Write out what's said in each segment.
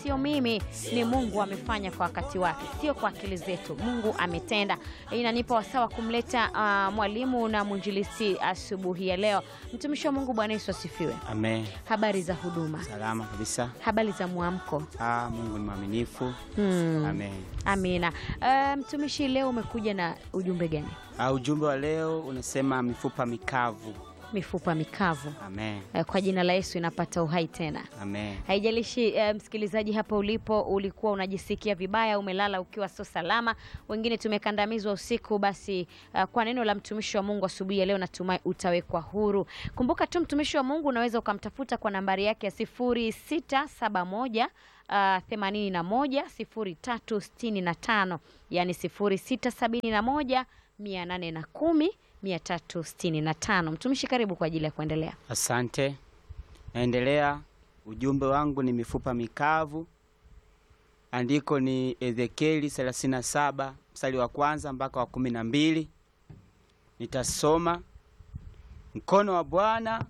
sio mimi, ni Mungu amefanya kwa wakati wake, sio kwa akili zetu. Mungu ametenda. Inanipa wasawa kumleta uh, mwalimu na mwinjilisti asubuhi ya leo. Mtumishi wa Mungu, Bwana Yesu asifiwe. Amen. Habari za huduma, Salama kabisa. habari za mwamko. Ah, Mungu ni mwaminifu. Hmm. Amen. Amina. Uh, mtumishi, leo umekuja na ujumbe gani? Ah, ujumbe wa leo unasema mifupa mikavu. Mifupa mikavu. Amen. Uh, kwa jina la Yesu inapata uhai tena. Amen. Haijalishi uh, msikilizaji hapa ulipo ulikuwa unajisikia vibaya, umelala ukiwa sio salama, wengine tumekandamizwa usiku, basi uh, kwa neno la mtumishi wa Mungu asubuhi ya leo natumai utawekwa huru. Kumbuka tu mtumishi wa Mungu unaweza ukamtafuta kwa nambari yake ya sifuri sita saba moja themanini na moja sifuri tatu sitini na tano yani sifuri sita sabini na moja mia nane na kumi mia tatu sitini na tano. Mtumishi, karibu kwa ajili ya kuendelea. Asante. Naendelea. Ujumbe wangu ni mifupa mikavu. Andiko ni Ezekieli 37 mstari wa kwanza mpaka wa kumi na mbili. Nitasoma. Mkono wa Bwana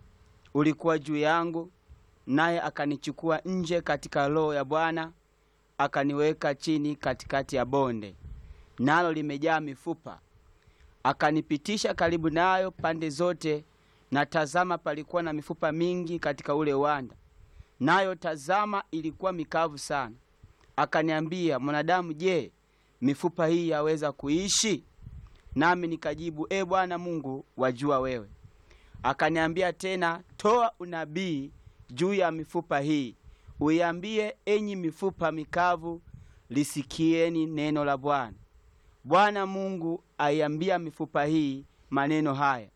ulikuwa juu yangu, naye akanichukua nje katika roho ya Bwana, akaniweka chini katikati ya bonde, nalo limejaa mifupa. Akanipitisha karibu nayo pande zote, na tazama, palikuwa na mifupa mingi katika ule uwanda, nayo tazama, ilikuwa mikavu sana. Akaniambia, mwanadamu, je, mifupa hii yaweza kuishi? Nami nikajibu, e Bwana Mungu, wajua wewe. Akaniambia tena, toa unabii juu ya mifupa hii, uiambie, enyi mifupa mikavu, lisikieni neno la Bwana. Bwana Mungu aiambia mifupa hii maneno haya,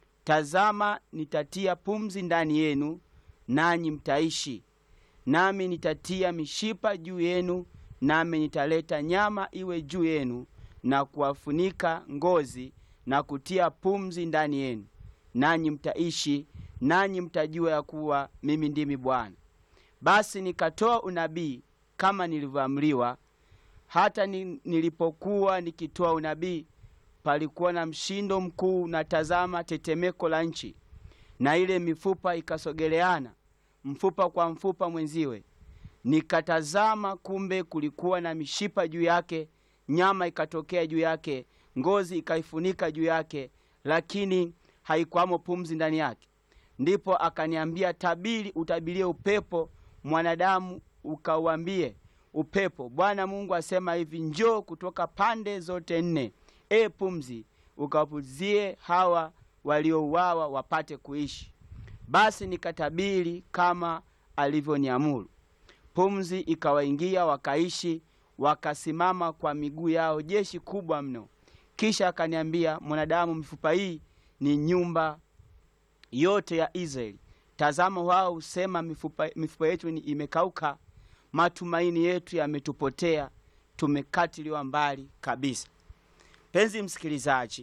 tazama, nitatia pumzi ndani yenu, nanyi mtaishi, nami nitatia mishipa juu yenu, nami nitaleta nyama iwe juu yenu, na kuwafunika ngozi, na kutia pumzi ndani yenu, nanyi mtaishi, nanyi mtajua ya kuwa mimi ndimi Bwana. Basi nikatoa unabii kama nilivyoamriwa. Hata ni- nilipokuwa nikitoa unabii, palikuwa na mshindo mkuu, na tazama, tetemeko la nchi, na ile mifupa ikasogeleana mfupa kwa mfupa mwenziwe. Nikatazama, kumbe kulikuwa na mishipa juu yake, nyama ikatokea juu yake, ngozi ikaifunika juu yake, lakini haikuwamo pumzi ndani yake. Ndipo akaniambia, tabiri, utabirie upepo, mwanadamu, ukauambie upepo, Bwana Mungu asema hivi, njoo kutoka pande zote nne, e pumzi, ukawapuzie hawa waliouawa wapate kuishi. Basi nikatabiri kama alivyoniamuru. Pumzi ikawaingia, wakaishi, wakasimama kwa miguu yao, jeshi kubwa mno. Kisha akaniambia, mwanadamu, mifupa hii ni nyumba yote ya Israeli. Tazama, wao husema mifupa, mifupa yetu ni imekauka, matumaini yetu yametupotea, tumekatiliwa mbali kabisa. Penzi msikilizaji,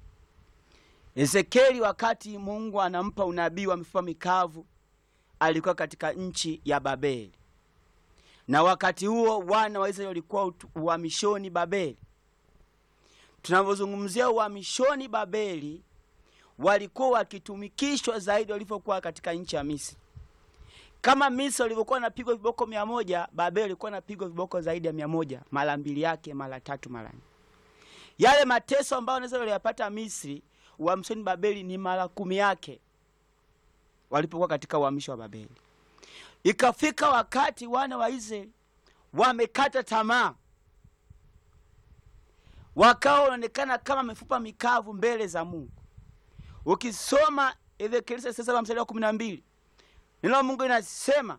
Ezekieli wakati Mungu anampa unabii wa mifupa mikavu alikuwa katika nchi ya Babeli, na wakati huo wana wa Israeli walikuwa utu- uhamishoni Babeli. Tunavyozungumzia uhamishoni Babeli, walikuwa wakitumikishwa zaidi walivyokuwa katika nchi ya Misri. Kama Misri walivyokuwa wanapigwa viboko mia moja, Babeli walikuwa wanapigwa viboko zaidi ya mia moja, mara mbili yake, mara tatu, mara nne. Yale mateso ambayo wanaweza waliyapata Misri, uhamishoni Babeli ni mara kumi yake walipokuwa katika uhamisho wa Babeli. Ikafika wakati wana wa Israeli wamekata tamaa, wakawa wanaonekana kama mifupa mikavu mbele za Mungu. Ukisoma Ezekieli sasa mstari wa kumi na mbili neno la Mungu linasema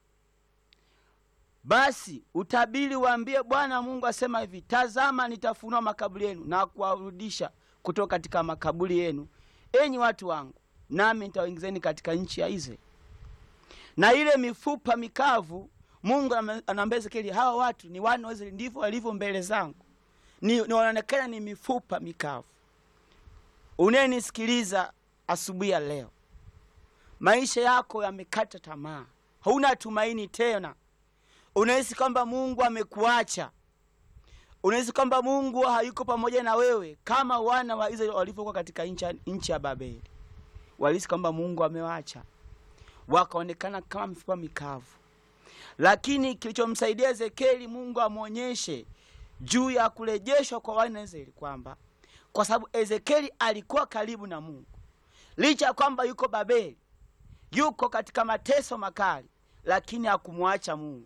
basi utabiri waambie, Bwana Mungu asema hivi, tazama, nitafunua makaburi yenu na kuwarudisha kutoka katika makaburi yenu, enyi watu wangu, nami nitawaingizeni katika nchi ya Israeli. Na ile mifupa mikavu, Mungu ame- anaambia Ezekieli, hawa watu ni wana wa Israeli, ndivyo walivyo mbele zangu, ni, ni wanaonekana ni mifupa mikavu. Unayenisikiliza asubuhi ya leo, maisha yako yamekata tamaa, hauna tumaini tena, unahisi kwamba Mungu amekuacha, unahisi kwamba Mungu hayuko pamoja na wewe, kama wana wa Israeli walivyokuwa katika nchi ya- nchi ya Babeli. Walihisi kwamba Mungu amewaacha, wakaonekana kama mifupa mikavu. lakini kilichomsaidia Ezekieli Mungu amwonyeshe juu ya kurejeshwa kwa wana wa Israeli kwamba kwa sababu Ezekieli alikuwa karibu na Mungu, licha ya kwamba yuko Babeli, yuko katika mateso makali, lakini hakumwacha Mungu.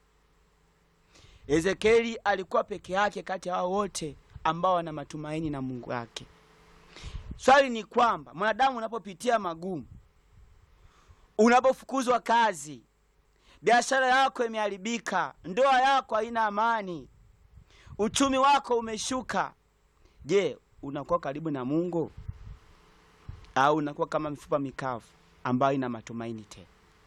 Ezekieli alikuwa peke yake kati ya hao wote ambao wana matumaini na Mungu wake. Swali ni kwamba mwanadamu unapopitia magumu, unapofukuzwa kazi, biashara yako imeharibika, ndoa yako haina amani, uchumi wako umeshuka, je, unakuwa karibu na Mungu au unakuwa kama mifupa mikavu ambayo ina matumaini tena?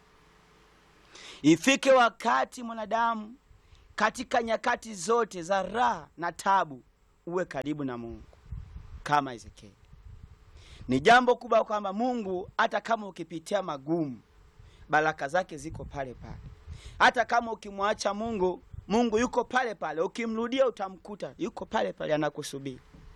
Ifike wakati mwanadamu katika nyakati zote za raha na tabu uwe karibu na Mungu kama Ezekieli. Ni jambo kubwa kwamba Mungu hata kama ukipitia magumu, baraka zake ziko pale pale. Hata kama ukimwacha Mungu, Mungu yuko pale pale. Ukimrudia utamkuta yuko pale pale, anakusubiri.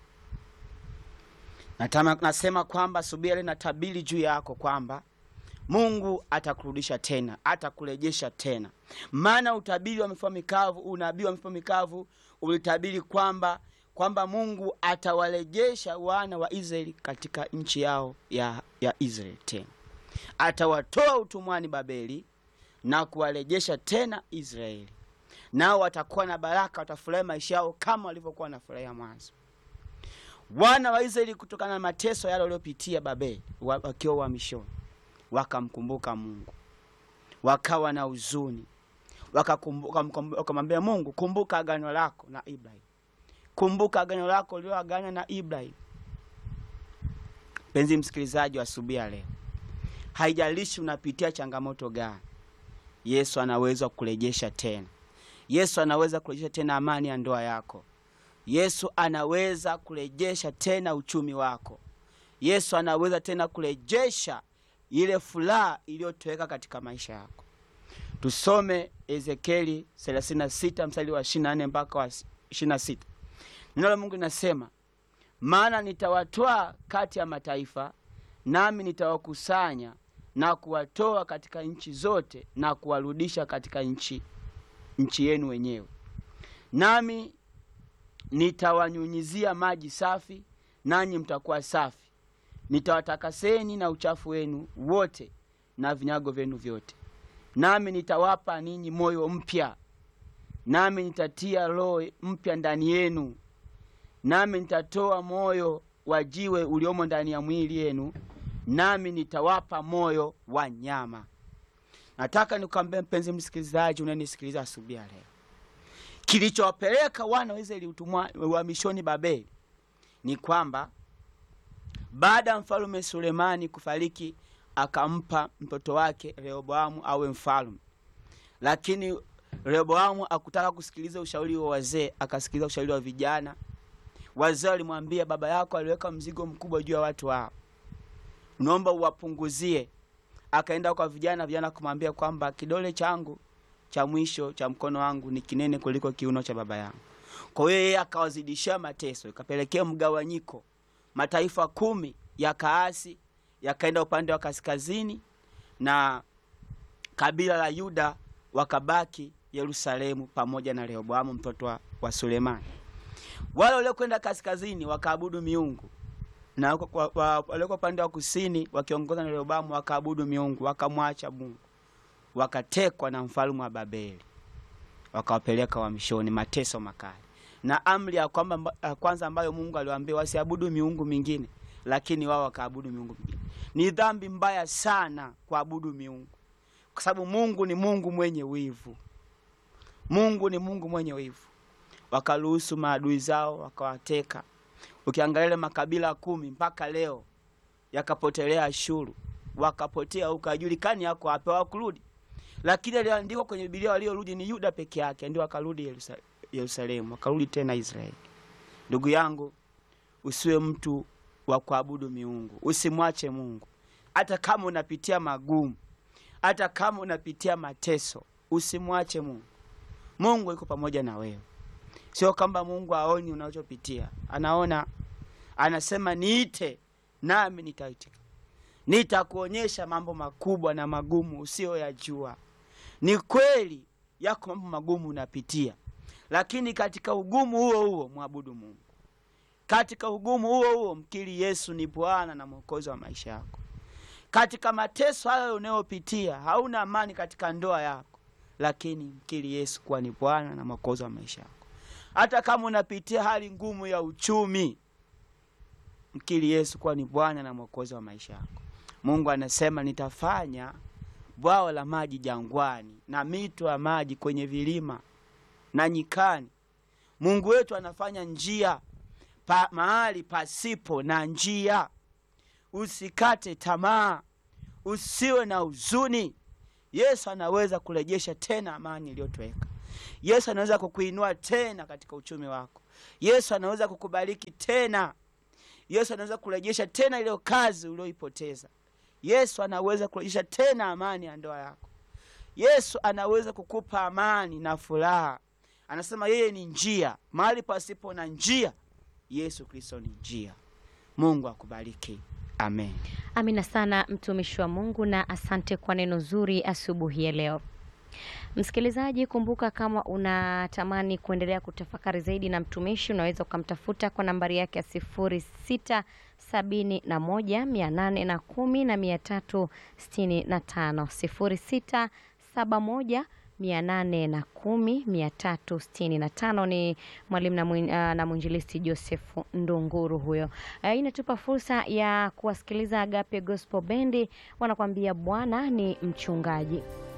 Natama, nasema kwamba subira ile natabiri juu yako kwamba Mungu atakurudisha tena, atakurejesha tena. Maana utabiri wa mifupa mikavu, unabii wa mifupa mikavu ulitabiri kwamba kwamba Mungu atawarejesha wana wa Israeli katika nchi yao ya, ya Israeli tena, atawatoa utumwani Babeli na kuwarejesha tena Israeli, nao watakuwa na baraka, watafurahi maisha yao kama walivyokuwa wanafurahia mwanzo. Wana wa Israeli kutokana na mateso yale waliopitia Babeli wakiwa uhamishoni wakamkumbuka Mungu, wakawa na huzuni, wakamwambia Mungu, kumbuka agano lako na Ibrahim, kumbuka agano lako ulioagana na Ibrahim. Mpenzi msikilizaji wa asubuhi ya leo, haijalishi unapitia changamoto gani, Yesu anaweza kurejesha tena. Yesu anaweza kurejesha tena amani ya ndoa yako. Yesu anaweza kurejesha tena uchumi wako. Yesu anaweza tena kurejesha ile furaha iliyotoweka katika maisha yako. Tusome Ezekieli 36 mstari wa 24 mpaka wa 26. Neno la Mungu linasema, maana nitawatwaa kati ya mataifa, nami nitawakusanya na kuwatoa katika nchi zote na kuwarudisha katika nchi nchi yenu wenyewe, nami nitawanyunyizia maji safi, nanyi mtakuwa safi nitawatakaseni na uchafu wenu wote na vinyago vyenu vyote, nami nitawapa ninyi moyo mpya, nami nitatia roho mpya ndani yenu, nami nitatoa moyo wa jiwe uliomo ndani ya mwili yenu, nami nitawapa moyo wa nyama. Nataka nikwambie mpenzi msikilizaji, unanisikiliza asubuhi ya leo, kilichowapeleka wana wa Israeli utumwa uhamishoni Babeli ni kwamba baada ya mfalume Sulemani kufariki, akampa mtoto wake Rehoboamu awe mfalume, lakini Rehoboamu akutaka kusikiliza ushauri wa wazee, akasikiliza ushauri wa vijana. Wazee walimwambia, baba yako aliweka mzigo mkubwa juu ya watu hao, unaomba uwapunguzie. Akaenda kwa vijana, vijana kumwambia kwamba kidole changu cha mwisho cha mkono wangu ni kinene kuliko kiuno cha baba yangu. Kwa hiyo yeye akawazidishia mateso, ikapelekea mgawanyiko mataifa kumi ya kaasi yakaenda upande wa kaskazini na kabila la Yuda wakabaki Yerusalemu pamoja na Rehoboamu mtoto wa, wa Sulemani. Wale waliokwenda kaskazini wakaabudu miungu na walioko upande wa kusini wakiongozwa na Rehoboamu wakaabudu miungu, wakamwacha Mungu, wakatekwa na mfalme wa Babeli, wakawapeleka uhamishoni, mateso makali na amri ya kwamba ya kwanza ambayo Mungu aliwaambia wasiabudu miungu mingine, lakini wao wakaabudu miungu mingine. Ni dhambi mbaya sana kuabudu miungu, kwa sababu Mungu ni Mungu mwenye wivu. Mungu ni Mungu mwenye wivu. Wakaruhusu maadui zao wakawateka. Ukiangalia ile makabila kumi mpaka leo yakapotelea Ashuru, wakapotea huko, hajulikani yako wapi, hawakurudi. Lakini aliandikwa kwenye Biblia waliorudi ni Yuda peke yake, ndio wakarudi Yerusalemu. Yerusalemu wakarudi tena Israeli. Ndugu yangu, usiwe mtu wa kuabudu miungu, usimwache Mungu hata kama unapitia magumu, hata kama unapitia mateso, usimwache Mungu. Mungu yuko pamoja na wewe. Sio kwamba Mungu aoni unachopitia, anaona. Anasema niite, nami nitaitika, nitakuonyesha mambo makubwa na magumu usiyoyajua. Ni kweli yako mambo magumu unapitia, lakini katika ugumu huo huo mwabudu Mungu. Katika ugumu huo huo mkiri Yesu ni Bwana na Mwokozi wa maisha yako. Katika mateso hayo unayopitia, hauna amani katika ndoa yako, lakini mkiri Yesu kuwa ni Bwana na Mwokozi wa maisha yako. Hata kama unapitia hali ngumu ya uchumi, mkiri Yesu kuwa ni Bwana na Mwokozi wa maisha yako. Mungu anasema nitafanya bwawa la maji jangwani na mito ya maji kwenye vilima na nyikani. Mungu wetu anafanya njia pa, mahali pasipo na njia. Usikate tamaa, usiwe na huzuni. Yesu anaweza kurejesha tena amani iliyotoweka. Yesu anaweza kukuinua tena katika uchumi wako. Yesu anaweza kukubariki tena. Yesu anaweza kurejesha tena ile kazi ulioipoteza. Yesu anaweza kurejesha tena amani ya ndoa yako. Yesu anaweza kukupa amani na furaha. Anasema yeye ni njia, mahali pasipo na njia, Yesu Kristo ni njia. Mungu akubariki, amen. Amina sana mtumishi wa Mungu, na asante kwa neno zuri asubuhi ya leo. Msikilizaji, kumbuka kama unatamani kuendelea kutafakari zaidi na mtumishi, unaweza ukamtafuta kwa nambari yake ya sifuri sita sabini na moja mia nane na kumi na mia tatu sitini na tano sifuri sita saba moja mia nane na kumi mia tatu sitini na tano. Ni mwalimu na mwin- ah, na mwinjilisti Joseph Ndunguru huyo. Ah, Hii inatupa fursa ya kuwasikiliza Agape Gospel Bendi wanakuambia Bwana ni mchungaji.